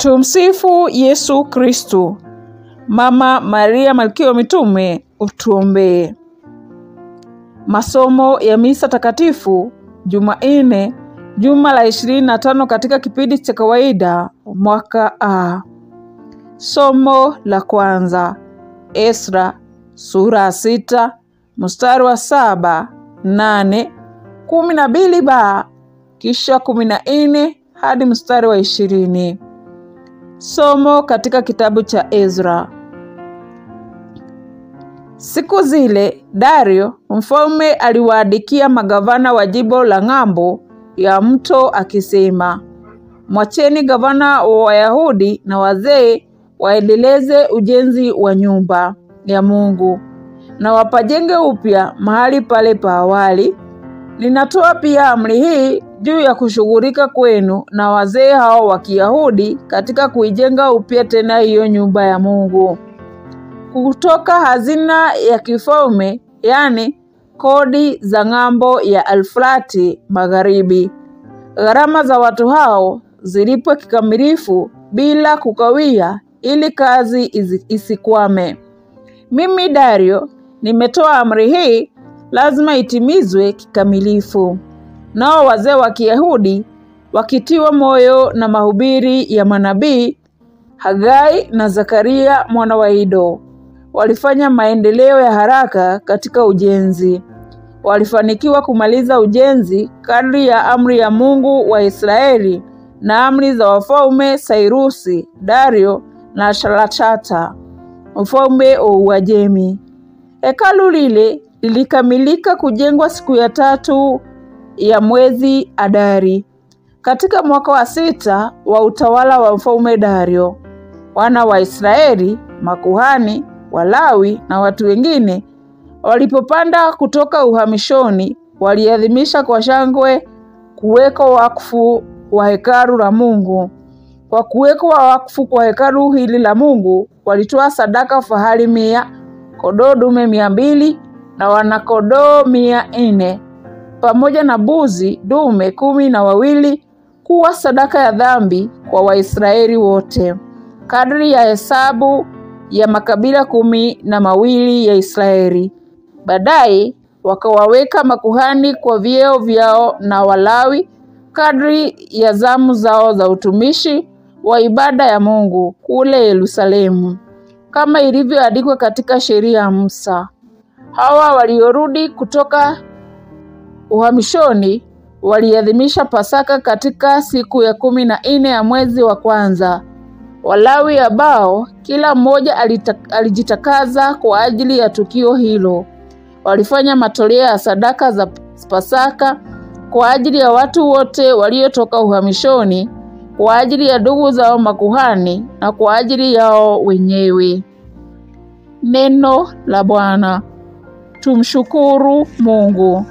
Tumsifu Yesu Kristu. Mama Maria Malkia wa Mitume, utuombee. Masomo ya Misa Takatifu Jumanne, juma la ishirini na tano katika kipindi cha kawaida mwaka A. Somo la kwanza Esra sura ya sita mstari wa saba nane kumi na mbili ba kisha kumi na nne hadi mstari wa ishirini. Somo katika kitabu cha Ezra. Siku zile Dario mfalme aliwaandikia magavana wa jimbo la ng'ambo ya mto akisema, mwacheni gavana wa Wayahudi na wazee waendeleze ujenzi wa nyumba ya Mungu na wapajenge upya mahali pale pa awali. Ninatoa pia amri hii juu ya kushughulika kwenu na wazee hao wa Kiyahudi katika kuijenga upya tena hiyo nyumba ya Mungu kutoka hazina ya kifalme, yani kodi za ng'ambo ya Alfrati Magharibi. Gharama za watu hao zilipwe kikamilifu bila kukawia, ili kazi isikwame. Mimi Dario nimetoa amri hii, lazima itimizwe kikamilifu. Nao wazee wa Kiyahudi wakitiwa moyo na mahubiri ya manabii Hagai na Zakaria mwana wa Ido walifanya maendeleo ya haraka katika ujenzi. Walifanikiwa kumaliza ujenzi kadri ya amri ya Mungu wa Israeli na amri za wafalme Sairusi, Dario na Shalatata mfalme wa Uajemi. Hekalu lile lilikamilika kujengwa siku ya tatu ya mwezi Adari katika mwaka wa sita wa utawala wa mfalme Dario. Wana wa Israeli, makuhani, Walawi na watu wengine walipopanda kutoka uhamishoni, waliadhimisha kwa shangwe kuwekwa wakfu wa hekalu la Mungu. Kwa kuwekwa wakfu kwa hekalu hili la Mungu, walitoa sadaka fahali mia, kondoo dume mia mbili na wanakondoo mia nne pamoja na buzi dume kumi na wawili kuwa sadaka ya dhambi kwa Waisraeli wote, kadri ya hesabu ya makabila kumi na mawili ya Israeli. Baadaye wakawaweka makuhani kwa vyeo vyao na Walawi kadri ya zamu zao za utumishi wa ibada ya Mungu kule Yerusalemu, kama ilivyoandikwa katika sheria ya Musa. Hawa waliorudi kutoka uhamishoni waliadhimisha Pasaka katika siku ya kumi na nne ya mwezi wa kwanza. Walawi ambao kila mmoja alijitakaza kwa ajili ya tukio hilo walifanya matoleo ya sadaka za Pasaka kwa ajili ya watu wote waliotoka uhamishoni, kwa ajili ya ndugu zao makuhani na kwa ajili yao wenyewe. Neno la Bwana. Tumshukuru Mungu.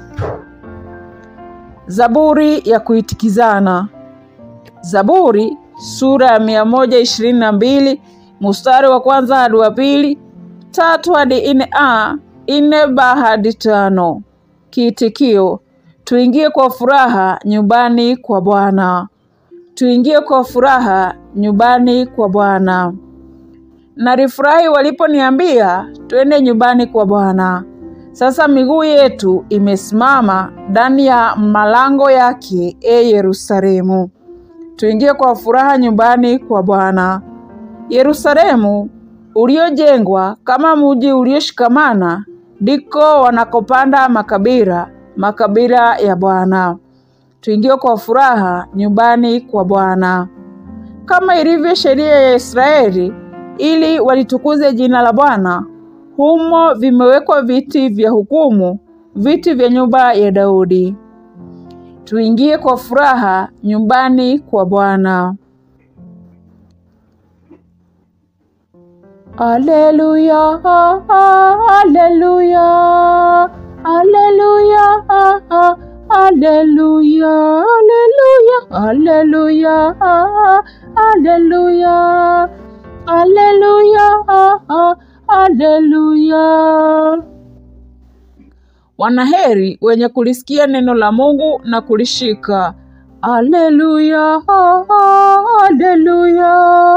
Zaburi ya kuitikizana. Zaburi sura ya mia moja ishirini na mbili mstari wa kwanza hadi wa pili, tatu hadi nne a nne b hadi tano. Kiitikio: tuingie kwa furaha nyumbani kwa Bwana. Tuingie kwa furaha nyumbani kwa Bwana. Nalifurahi waliponiambia twende nyumbani kwa Bwana. Sasa miguu yetu imesimama ndani ya malango yake, e Yerusalemu. Tuingie kwa furaha nyumbani kwa Bwana. Yerusalemu uliojengwa kama mji ulioshikamana, ndiko wanakopanda makabila, makabila ya Bwana. Tuingie kwa furaha nyumbani kwa Bwana. Kama ilivyo sheria ya Israeli, ili walitukuze jina la Bwana, humo vimewekwa viti vya hukumu, viti vya nyumba ya Daudi. Tuingie kwa furaha nyumbani kwa Bwana. Aleluya, aleluya, aleluya, aleluya, aleluya, aleluya, aleluya, aleluya. Wanaheri wenye kulisikia neno la Mungu na kulishika. Aleluya, aleluya.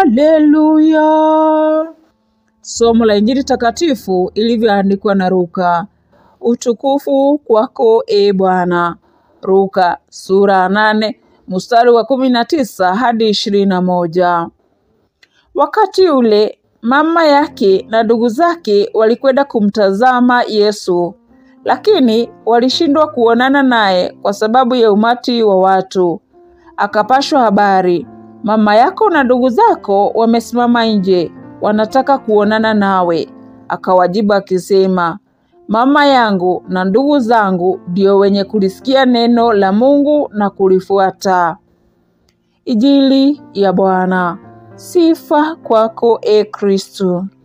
Haleluya. Somo la Injili takatifu ilivyoandikwa na Luka. Utukufu kwako e Bwana. Luka sura ya nane mstari wa kumi na tisa hadi ishirini na moja. Wakati ule mama yake na ndugu zake walikwenda kumtazama Yesu, lakini walishindwa kuonana naye kwa sababu ya umati wa watu. Akapashwa habari, mama yako na ndugu zako wamesimama nje, wanataka kuonana nawe. Akawajibu akisema, mama yangu na ndugu zangu ndio wenye kulisikia neno la Mungu na kulifuata. Injili ya Bwana. Sifa kwako e Kristo.